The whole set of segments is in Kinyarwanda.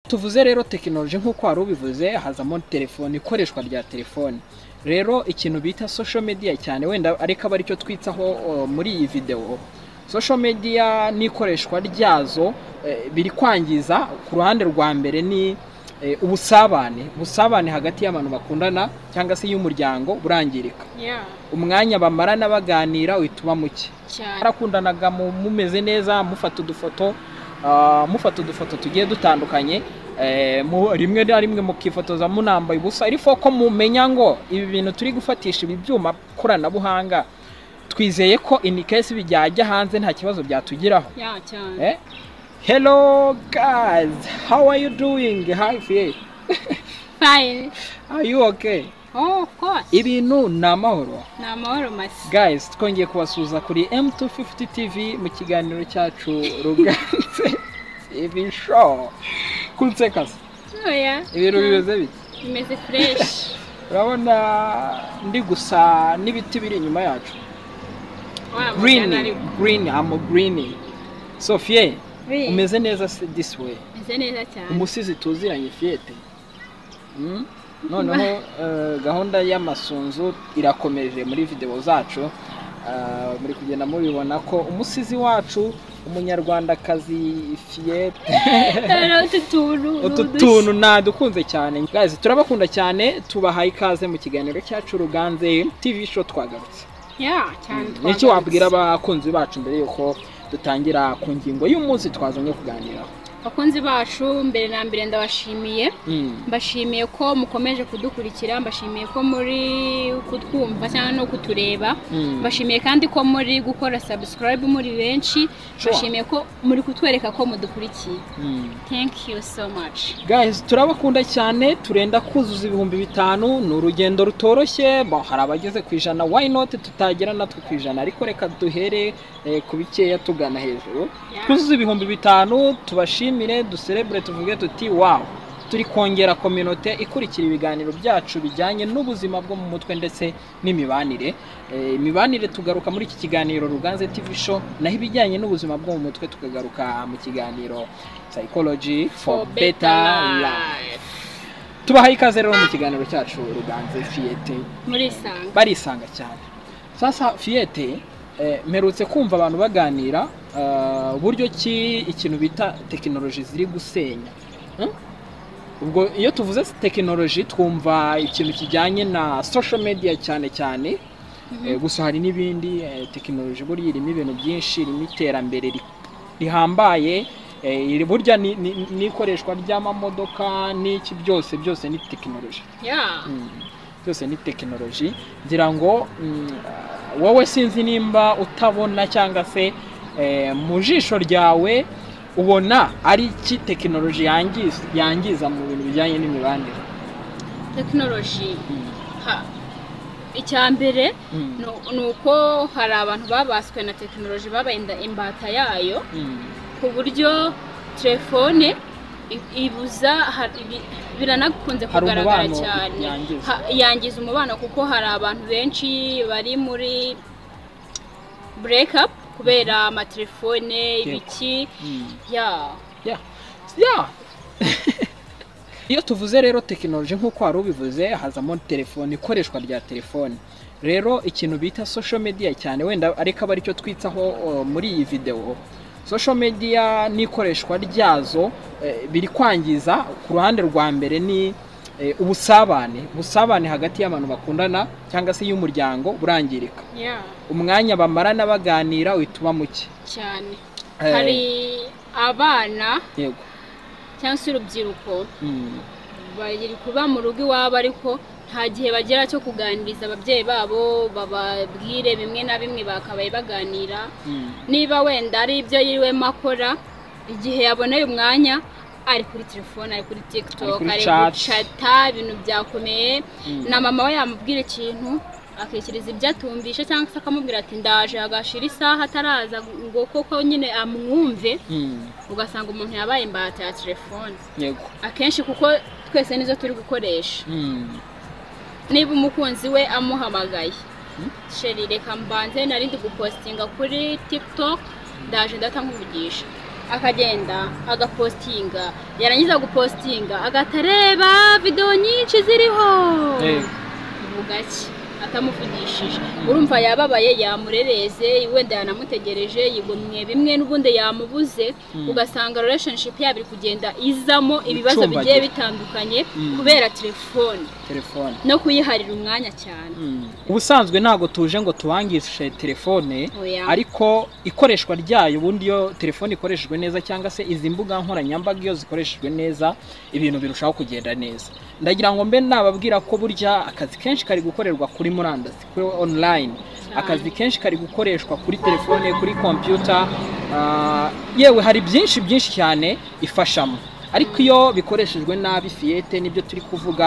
tuvuze rero tekinoloji nk'uko wari ubivuze hazamo telefone ikoreshwa rya telefone rero ikintu bita social media cyane wenda ariko aba aricyo twitsaho uh, muri iyi videwo social media n'ikoreshwa ryazo eh, biri kwangiza ku ruhande rwa mbere ni eh, ubusabane ubusabane hagati y'abantu bakundana cyangwa se y'umuryango burangirika Yeah, umwanya bamarana baganira uhituma muke cyane barakundanaga mu- mumeze neza mufata udufoto ah, mufata udufoto tugiye dutandukanye eh, mu- rimwe na rimwe mukifotoza munambaye ubusa ariko ko mumenya ngo ibi bintu turi gufatisha ibi byuma koranabuhanga twizeye ko in case bijyajya hanze nta kibazo byatugiraho yeah, cyane eh? hello guys how are you doing hi Faye. fine are you okay oh of course ibintu ni amahoro ni amahoro masi guys twongeye kubasuhuza kuri M250 TV mu kiganiro cyacu ruganze TV show kunse kasa oya ibintu bimeze bite bimeze fresh urabona ndi gusa n'ibiti biri inyuma yacu Wa green magana ariko. green am green Sophie Green. umeze neza se this way Meze neza cyane umusizi tuziranye Fiete Mm? noneho eh, gahunda y'amasunzu irakomeje muri video zacu Ah, muri kugenda mubibona ko umusizi wacu umunyarwandakazi Fiete rero utu tuntu ni utu udushya. tuntu nadukunze cyane guys turabakunda cyane tubahaye ikaze mu kiganiro cyacu ruganze TV show twagarutse Yeah, cyane ni iki twagarutse. wabwira abakunzi bacu mbere y'uko dutangira ku ngingo y'umunsi twazanye kuganiraho bakunzi bacu mbere na mbere ndabashimiye Mm. mbashimiye ko mukomeje kudukurikira mbashimiye ko muri kutwumva cyangwa no kutureba Mm. mbashimiye kandi ko muri gukora subscribe muri benshi Sure. mbashimiye ko muri kutwereka ko mudukurikiye Mm. thank you so much guys turabakunda cyane turenda kuzuza ibihumbi bitanu ni urugendo rutoroshye bo, hari abageze ku ijana why not tutagera natwe ku ijana ariko reka duhere eh, ku bikeya tugana hejuru Yeah. twuzuze ibihumbi bitanu tubashimire duserebure tuvuge tuti wow turi kongera kominote ikurikira ibiganiro byacu bijyanye n'ubuzima bwo mu mutwe ndetse n'imibanire Eh, imibanire tugaruka muri iki kiganiro ruganze tv show naho ibijyanye n'ubuzima bwo mu mutwe tukagaruka mu kiganiro psychology for better life tubahaye ikaze rero mu kiganiro cyacu ruganze fiyete murisanga barisanga cyane sasa fiyete eh, mperutse kumva abantu baganira eh, uburyo ki ikintu bita tekinoloji ziri gusenya Hmm? ubwo iyo tuvuze tekinoloji twumva ikintu kijyanye na social media cyane cyane Eh, gusa hari n'ibindi eh, tekinoloji burya irimo ibintu byinshi irimo iterambere ri- rihambaye eh, iri- burya ni- ni- n'ikoreshwa ry'amamodoka n'iki byose byose ni tekinoloji yeah. byose ni tekinoloji ngira ngo mm, wowe sinzi nimba utabona cyangwa se eh, mu jisho ryawe ubona ari iki tekinoloji yangiza yangiza mu bintu bijyanye n'imibanire tekinoloji Ha- icya mbere Mm. nu- ni uko hari abantu babaswe na tekinoloji babaye inda- imbata yayo Mm. ku buryo telefone i- ibuza har- ibi- biranakunze Hari kugaragara umubano cyane yangiza. Ha- yangiza umubano kuko hari abantu benshi bari muri break up kubera amatelefone ibiki Mm. ya Yeah. Yeah. iyo tuvuze rero tekinoloji nk'uko wari ubivuze hazamo telefone ikoreshwa rya telefone rero ikintu bita social media cyane wenda ariko aba aricyo twitsaho uh, muri iyi videwo social media n'ikoreshwa ryazo eh, biri kwangiza ku ruhande rwa mbere ni eh, ubusabane ubusabane hagati y'abantu bakundana cyangwa se y'umuryango burangirika ya umwanya bamarana baganira uhituma muke cyane Eh, hari abana yego cyangwa se urubyiruko Mm. bari kuba mu rugo iwabo ariko nta gihe bagera cyo kuganiriza ababyeyi babo bababwire bimwe na bimwe bakabaye baganira Mm. niba wenda ari ibyo yiriwemo akora igihe yaboneye umwanya ari kuri telefone ari kuri tiktok Ari kuri ari chat. gucata ibintu byakomeye Mm. na mama we yamubwira ikintu akikiriza ibyo atumvishe cyangwa se akamubwira ati ndaje agashira isaha ataraza ngo koko nyine amwumve Mm. ugasanga umuntu yabaye imbata ya telefone yego akenshi kuko twese nizo turi gukoresha Mm. niba umukunzi we amuhamagaye sheri reka mbanze nari ndi gupostinga kuri tiktok ndaje ndata nkuvugisha akagenda agapositinga yarangiza gupositinga agatareba videwo nyinshi ziriho uvuga iki atamuvugishije urumva yababaye yamurereze wenda yanamutegereje yigomwe bimwe n'ubundi yamubuze Mm. ugasanga relationship yabo iri kugenda izamo ibibazo bigiye Icumbagira. bitandukanye Mm. kubera telefone telefone no kuyiharira umwanya cyane ubusanzwe ntabwo tuje ngo tubangishe telefone Oya. ariko ikoreshwa ryayo ubundi iyo telefone ikoreshejwe neza cyangwa se izi mbuga nkoranyambaga iyo zikoreshejwe neza ibintu birushaho kugenda neza ndagira ngo mbe nababwira ko burya akazi kenshi kari gukorerwa kuri murandasi kuri online akazi kenshi kari gukoreshwa kuri telefone kuri kompiyuta ah, yewe hari byinshi byinshi cyane ifashamo ariko iyo bikoreshejwe nabi fiyete nibyo turi kuvuga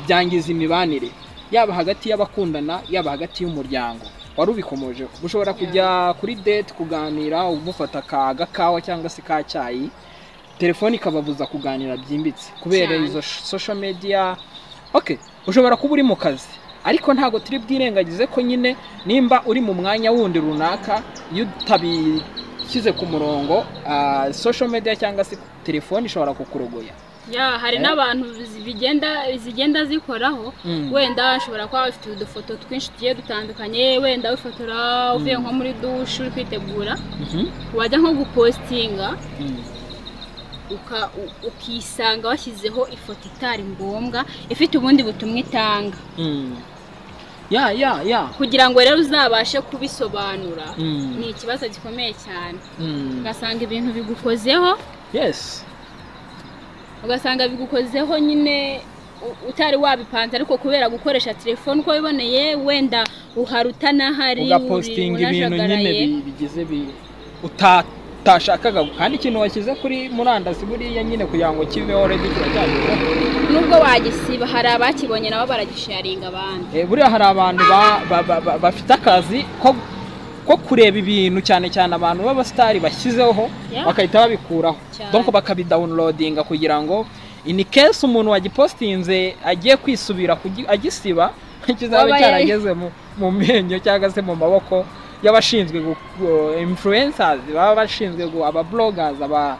byangiza imibanire yaba hagati y'abakundana yaba hagati y'umuryango wari ubikomojeho ushobora kujya kuri date kuganira umufata ka gakawa cyangwa se ka cyayi telefone ikababuza kuganira byimbitse kubera Cyane. izo sh- social media okay ushobora kuba uri mu kazi ariko ntabwo turi bwirengagize ko nyine nimba uri mu mwanya wundi runaka iyo utabishyize ku murongo ah, social media cyangwa se telefone ishobora kukurogoya ya hari Eh. n'abantu zi- bigenda zigenda zikoraho Mm. wenda ashobora kuba afite udufoto twinshi tugiye dutandukanye wenda wifotora uvuye Mm. nko muri dushe uri kwitegura Mhm. wajya nko gupositinga Mm. uka- u- ukisanga washyizeho ifoto itari ngombwa ifite ubundi butumwa itanga Mm. ya ya ya kugira ngo rero uzabashe kubisobanura Mm. ni ikibazo gikomeye cyane Mm. ugasanga ibintu bigukozeho yes ugasanga bigukozeho nyine u- utari wabipanze ariko kubera gukoresha telefone uko wiboneye wenda uhari utanahari ugapostinga uri- ibintu nyine unajagaraye. bi- bigize bi- uta- utashakaga kandi ikintu washyize kuri murandasi buriya nyine kugira ngo kiveho redi kiba cyanyuzeho nubwo wagisiba hari abakibonye nabo baragisharinga abandi Eh, buriya hari abantu ba- ba- ba- ba- bafite akazi ko ko kureba ibintu cyane cyane abantu b'abasitari bashyizeho Yeah. bagahita babikuraho Cyane. donc bakabidawunirodinga kugira ngo ini kesi umuntu wagipostinze agiye kwisubira kugi- agisiba kizaba Waba yari- cyarageze mu- mu menyo cyangwa se mu maboko y'abashinzwe gu- gu- influencers baba bashinzwe gu- aba bloggers aba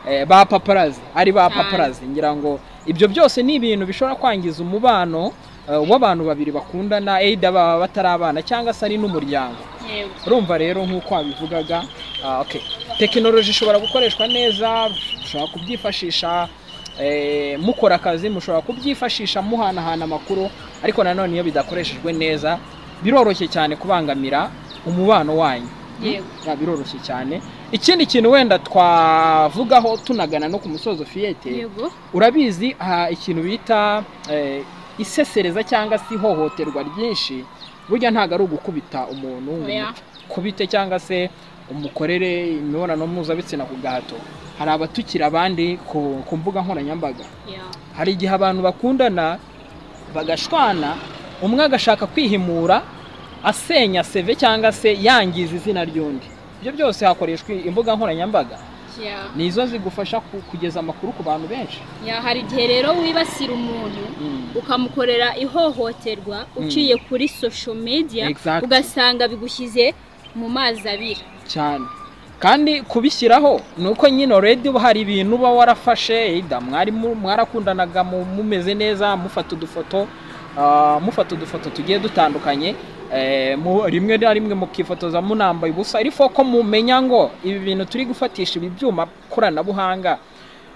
eh, ba paparazi ari ba Cyane. paparazi ngira ngo ibyo byose ni ibintu bishobora kwangiza umubano eh, w'abantu babiri bakundana either baba batari abana cyangwa se ari n'umuryango yewe urumva rero nk'uko wabivugaga ah, okay. tekinoloji ishobora gukoreshwa neza mushobora kubyifashisha eh, mukora akazi mushobora kubyifashisha muhanahana amakuru ariko nanone iyo bidakoreshejwe neza biroroshye cyane kubangamira umubano wanyu Yego. Ya, biroroshye cyane ikindi kintu wenda twavugaho tunagana no ku musozo fiyete yego urabizi aha ikintu bita eh, isesereza cyangwa se ihohoterwa ryinshi burya ntabwo ari ugukubita umuntu ngo Oya. umukubite cyangwa se umukorere imibonano mpuzabitsina ku gahato hari abatukira abandi ku, ku mbuga nkoranyambaga ya hari igihe abantu bakundana bagashwana umwe agashaka kwihimura asenya seve cyangwa se yangiza izina ry'undi ibyo byose hakoreshwa imbuga nkoranyambaga ya ni izo zigufasha ku- kugeza amakuru ku bantu benshi ya hari igihe rero wibasira umuntu Mm. ukamukorera ihohoterwa uciye kuri social media Exactly. ugasanga bigushyize mu mazi abira cyane kandi kubishyiraho ni uko nyine already uba hari ibintu uba warafashe ida mwari mu- mwarakundanaga mu- mumeze neza mufata udufoto ah, mufata udufoto tugiye dutandukanye eh, mu- rimwe na rimwe mukifotoza munambaye ubusa ariko ko mumenya ngo ibi bintu turi gufatisha ibi byuma koranabuhanga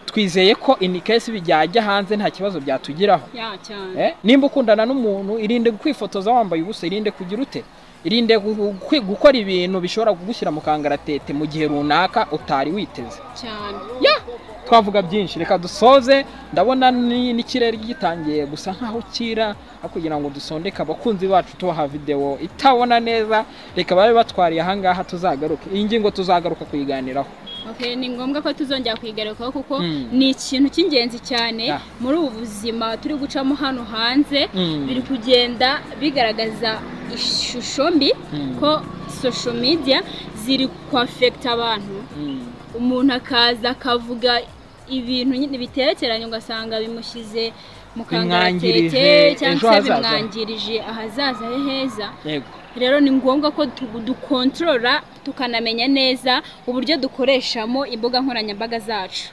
twizeye ko in case bijyajya hanze nta kibazo byatugiraho ya cyane Eh, nimba ukundana n'umuntu irinde kwifotoza wambaye ubusa irinde kugira ute irinde gu- gu- kwi- gukora ibintu bishobora kugushyira mu kangaratete mu gihe runaka utari witeze cyane twavuga byinshi reka dusoze ndabona ni- n'ikirere gitangiye gusa nkaho kira aho kugira ngo dusondeke abakunzi bacu tubaha videwo itabona neza reka babe batwariye ahangaha tuzagaruke iyi ngingo tuzagaruka kuyiganiraho Okay, ni ngombwa ko tuzongera kuyigarukaho kuko Mm. ni ikintu cy'ingenzi cyane Yeah. muri ubu buzima turi gucamo hano hanze Mm. biri kugenda bigaragaza ishusho mbi Mm. ko social media ziri kwafekita abantu Mm. umuntu akaza akavuga ibintu nyine biterekeranye ugasanga bimushyize mu Bimwangirije kangaratete cyangwa ejo se hazaza. bimwangirije ahazaza he heza yego rero ni ngombwa ko tu- dukontorora tukanamenya neza uburyo dukoreshamo imbuga nkoranyambaga zacu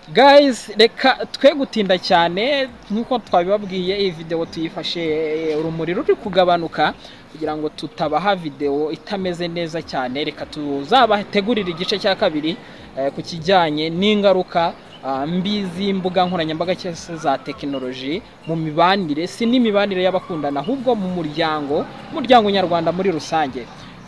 gayizi reka twe gutinda cyane nk'uko twabibabwiye iyi videwo tuyifashe urumuri ruri kugabanuka kugira ngo tutabaha videwo itameze neza cyane reka tuzabategurire igice cya kabiri eh, ku kijyanye n'ingaruka ah, mbi z'imbuga nkoranyambaga cyangwa se za tekinoloji mu mibanire si n'imibanire y'abakundana ahubwo mu muryango umuryango nyarwanda muri rusange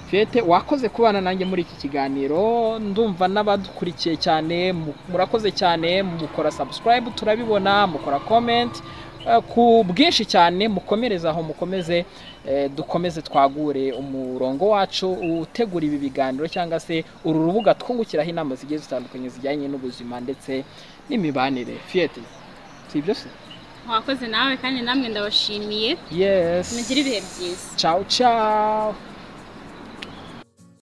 Fiyete wakoze kubana nanjye muri iki kiganiro ndumva n'abadukurikiye cyane mu- murakoze cyane mukora subscribe turabibona mukora comment Eh, ku bwinshi cyane mukomereze aho mukomeze eh, dukomeze twagure umurongo wacu utegura ibi biganiro cyangwa se uru rubuga twungukiraho inama zigiye zitandukanye zijyanye n'ubuzima ndetse n'imibanire fiyete si ibyo se mwakoze nawe kandi namwe ndabashimiye yes mugire ibihe byiza ciao ciao